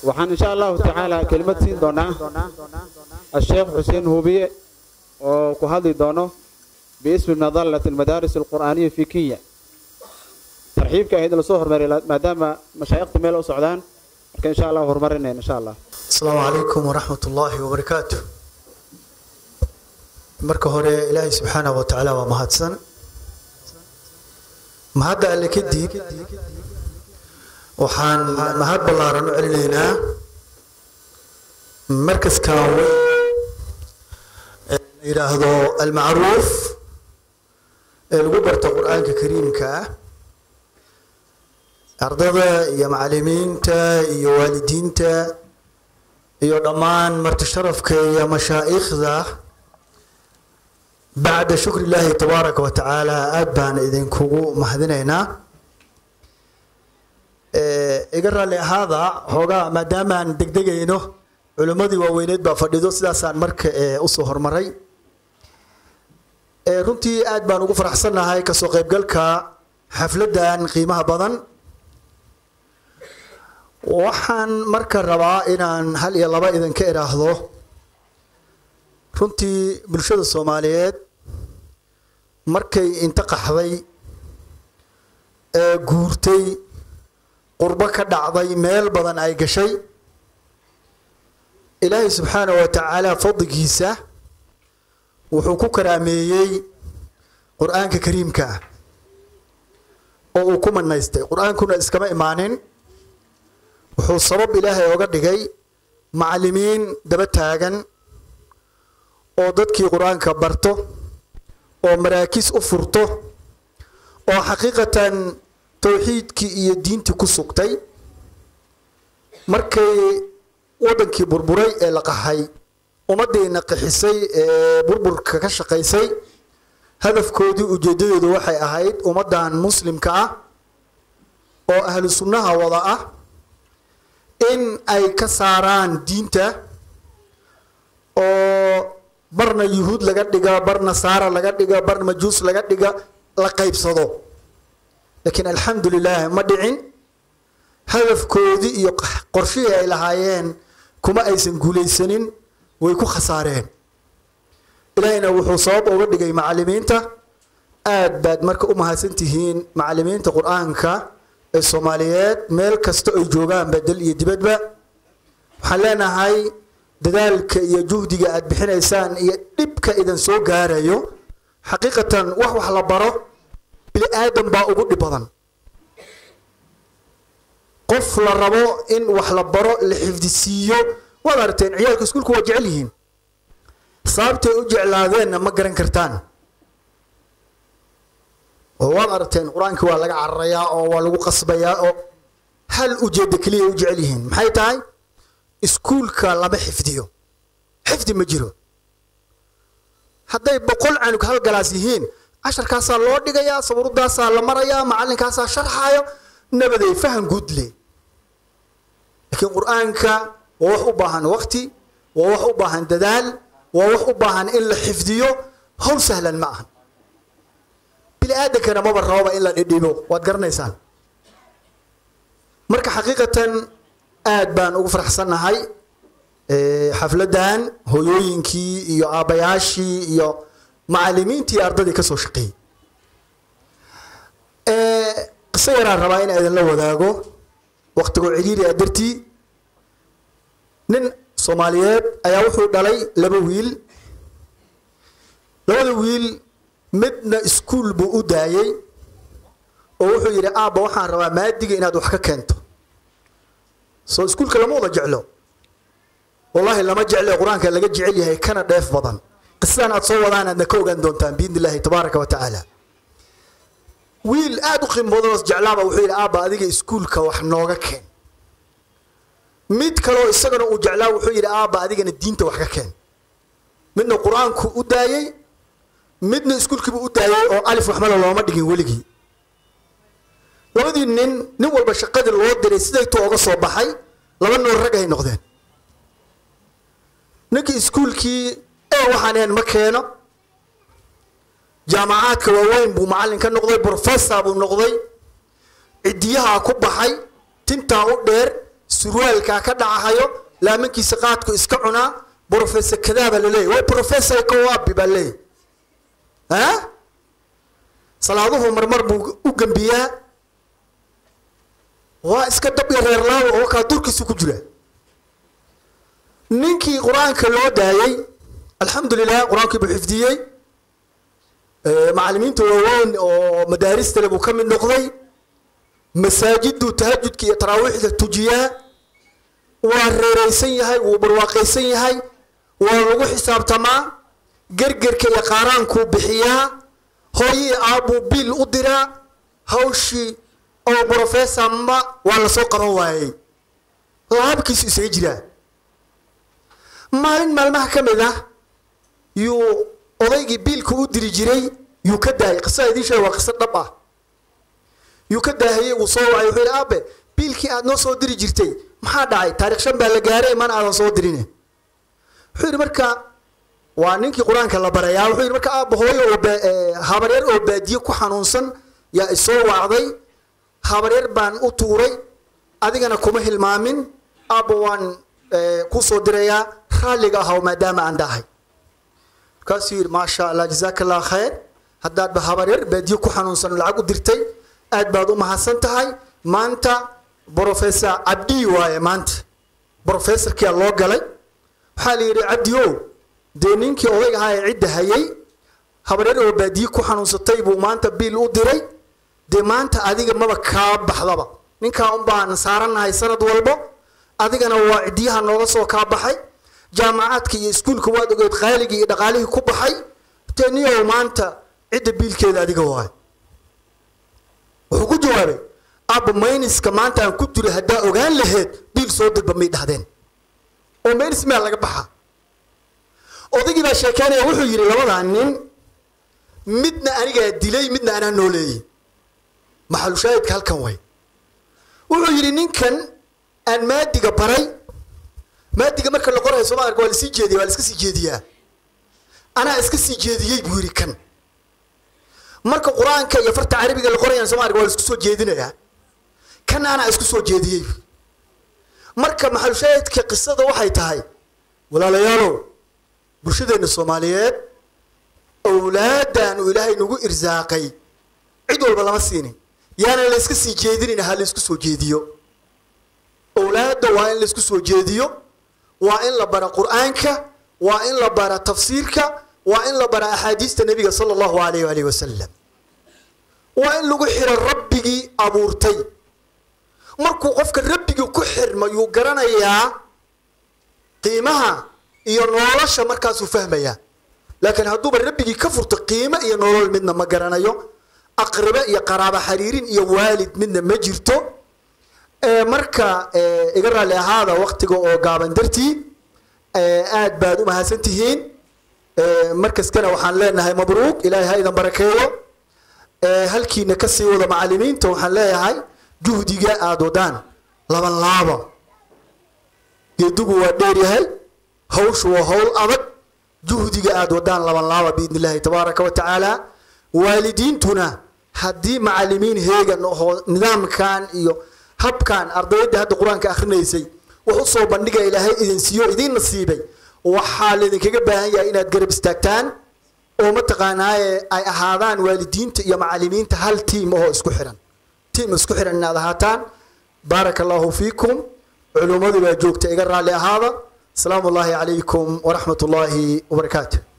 waxaan insha allahu tacaala kelimad siin doonaa asheekh xuseen hubiye oo ku hadli doono biismi nadallat almadaaris alqur'aaniya fi kenya tarxiibka ahayd in lasoo hormariy maadaama mashaayikhta meel u socdaan marka insha allah horumarinayna insha allah asalaamu calaykum waraxmat ullaahi wabarakaatu marka hore ilaahay subxaanahu wa tacaala waa mahadsan mahadda alle kadib waxaan mahad ballaaran u celinaynaa markaskan weyn ee la yidhaahdo almacruuf ee lagu barto qur-aanka kariimka ah ardada iyo macalimiinta iyo waalidiinta iyo dhammaan marti sharafka iyo mashaa'ikhda bacda shukri illaahi tabaaraka wa tacaala aada baan idinkugu mahadinaynaa iga raalli ahaada xoogaa maadaamaan degdegayno culimmadii waaweyneed baa fadhido sidaasaan marka usoo hormaray runtii aad baan ugu faraxsannahay kasoo qaybgalka xafladdan qiimaha badan waxaan marka rabaa inaan hal iyo laba idinka idhaahdo runtii bulshada soomaaliyeed markay inta qaxday ee guurtay qurbo ka dhacday meel badan ay gashay ilaahay subxaanahu wa tacaala fadligiisa wuxuu ku karaameeyey qur-aanka kariimka ah oo uu ku manaystay qur-aankuna iskama imaanin wuxuu sabab ilaahay oga dhigay macalimiin daba taagan oo dadkii qur-aanka barto oo maraakiis u furto oo xaqiiqatan towxiidkii iyo diintii ku sugtay markay waddankii burburay ee la qaxay ummaddiina qixisay ee burburka ka shaqaysay hadafkoodii ujeeddadoodu waxay ahayd ummaddan muslimka ah oo ahlu sunnaha wada ah in ay ka saaraan diinta oo barna yuhuud laga dhiga bar nasaara laga dhiga bar majuus laga dhiga la qaybsado laakiin alxamdu lilah ma dhicin hadafkoodii iyo qorshihii ay lahaayeen kuma aysan guulaysanin way ku khasaareen ilaahayna wuxuu sabab uga dhigay macalimiinta aad baad marka u mahadsantihiin macalimiinta qur-aanka ee soomaaliyeed meel kasta ay joogaanba dal iyo dibadba waxaan leenahay dadaalka iyo juhdiga aad bixinaysaan iyo dhibka idan soo gaarayo xaqiiqatan wax wax la baro bini aadan baa ugu dhib badan qof la rabo in wax la baro la xifdisiiyo waad aragteen ciyaalka iskuulka waa jecel yihiin sababtay u jeclaadeenna ma garan kartaan oo waad aragteen qur-aankii waa laga cararayaa oo waa lagu qasbayaa oo hal ujeedda keliya u jecel yihiin maxay tahay iskuulka lama xifdiyo xifdi ma jiro hadday boqol canug hal galaas yihiin casharkaasaa loo dhigayaa sawirudaasaa la marayaa macalinkaasaa sharxaayo nabaday fahan guud le laakiin qur-aanka waa wax u baahan waqti waa wax u baahan dadaal waa wax u baahan in la xifdiyo hawl sahlan ma ahan bini aadankana maba rababa in la dhidhibo waad garanaysaan marka xaqiiqatan aad baan ugu faraxsannahay xafladdan hooyooyinkii iyo aabbayaashii iyo macalimiintii ardadii ka soo shaqeeyey qiso yaraan rabaa in idinla wadaago waqtigoo ciriiri a dartii nin soomaaliyeed ayaa wuxuu dhalay laba wiil labada wiil midna iskuul buu u daayey oo wuxuu yidhi aabba waxaan rabaa maadiga inaad wax ka keento soo iskuulka lama wada jeclo wallaahi lama jecle qur-aanka laga jecel yahay kana dheef badan qisadan aad soo wadaan aadna ka ogaan doontaan biidni illaahi tabaaraka wa tacaala wiil aada u qiimo badan oo jeclaaba wuxuu yidhi aabba adiga iskuulka wax nooga keen mid kaleo isagana uu jeclaa wuxuu yidhi aabba adigana diinta wax ka keen midna qur-aanku u daayey midna iskuulkiibu u daayey oo alif waxmala looma dhigin weligii labadii nin nin walba shaqadii loo diray sidaytuu oga soo baxay laba noor rag ay noqdeen ninkii iskuulkii ee waxaan ahayn ma keeno jaamacaadka waaweyn buu macallin ka noqday professor buu noqday cidiyaha ku baxay tintaa u dheer surwaalkaa ka dhacahayo laamankiisa qaadku iska cunaa brofessor kadaa baa laleeyahy way professor kowaabi baa leeyahy ha salaaduhu marmar buu u gembiyaa waa iska dab iyo reerlaawo oo kaa durkiisu ku jira ninkii qur-aanka loo daayey alxamdu lilah qur-aankii buu xifdiyey macalimiinta waaweyn oo madaaristale buu ka mid noqday masaajiduu tahajudka iyo taraawiixda tujiyaa waa reeraysan yahay wuu barwaaqaysan yahay waa lagu xisaabtamaa gergerka iyo qaaraankuu bixiyaa hooyii aabbuu biil u diraa hawshii oo brofessor ma waa lasoo qaban waayey laabkiisu isaga jiraa maalin maalmaha ka mid ah yuu odaygii biilka u diri jiray yuu ka daayay qisada idiin sheega waa qiso dhab ah yuu ka daahiyey wuu soo wacay wuxuu yidhi aabe biilkii aad noo soo diri jirtay maxaa dhacay taarikh shan baa la gaaray mana aadan soo dirine wuxuu yidhi marka waa ninkii qur-aanka la barayaa wuxuu yidhi marka aabba hooyo oo habaryar oo baadiye ku xanuunsan yaa isoo wacday habaryar baan u tuuray adigana kuma hilmaamin aabba waan kuu soo dirayaa raalliga ahaw maadaama aan dhahay markaasuu yidhi maasha allah jazaaka allah khayr haddaadba habaryar baadiye ku xanuunsan lacag u dirtay aad baad u mahadsan tahay maanta brofessor cabdi waaye maanta brofessorkia loo galay waxaa la yidhi cabdi o dee ninkii odayg ahaa ee cidda hayay habaryar oo baadiye ku xanuunsatay buu maanta biil u diray dee maanta adiga maba kaa baxdaba ninkaa un baan saarannahay sanad walbo adigana waa cidiyaha nooga soo kaa baxay jaamacaadka iyo iskuulka waad ogeed qaaligii iyo dhaqaalihii ku baxay dee niyow maanta cidda biilkeeda adiga waayo wuxuu ku jawaabay abba mayniska maanta aan ku jiro haddaa ogaan laheed biil soo dirba may dhahdeen oo maynis meel laga baxa odaygii baa sheekeynaya wuxuu yidhi labadaa nin midna anigaa dilay midna anaa nooleeyey maxalushaahidka halkan way wuxuu yidhi ninkan aan maadiga baray maadiga marka la qorayo sooma arka waa lasii jeediya waa la iska sii jeediyaa anaa iska sii jeediyey buu yidhi kan marka qur-aanka iyo farta carabiga la qorayaan sooma arka waa la isku soo jeedinayaa kan anaa isku soo jeediyey marka maxalushaahidka qisada waxay tahay walaalayaalow bulshadeenna soomaaliyeed awlaadan uu ilaahay nagu irsaaqay cid walba lama siinin yaanan la iska sii jeedinin ha la isku soo jeediyo awlaadda waa in la isku soo jeediyo waa in la bara qur-aanka waa in la bara tafsiirka waa in la bara axaadiista nebiga sala allahu alayh alihi wasalam waa in lagu xiro rabbigii abuurtay markuu qofka rabbigii ku xirma yuu garanayaa qiimaha iyo nolosha markaasuu fahmayaa laakiin hadduuba rabbigii ka furto qiimo iyo nolol midna ma garanayo aqribe iyo qaraabo xariirin iyo waalid midna ma jirto marka iga raalli ahaada waktiga oo gaaban dartii aad baad u mahadsan tihiin markaskana waxaan leenahay mabruuq ilaahay ha idan barakeeyo halkiina kasii wada macalimiinta waxaan leeyahay juhdiga aada wadaan laban laaba geedugu waa dheeryahay hawshu waa hawl adag juhdiga aada wadaan laban laaba biidn illahi tabaaraka wa tacaala waalidiintuna haddii macalimiin heegan oo nidaamkan iyo habkan ardayda hadda qur-aanka akrinaysay wax u soo bandhiga ilaahay idin siiyo idin nasiibay waxaa laydinkaga baahan yahay inaad garab istaagtaan oo mataqaanaaye ay ahaadaan waalidiinta iyo macalimiinta hal tiim ahoo isku xiran tiim isku xiran inaad ahaataan baaraka allahu fiikum culummadu baa joogta iga raalli ahaada asalaamu ullaahi calaykum waraxmat ullaahi wabarakaatu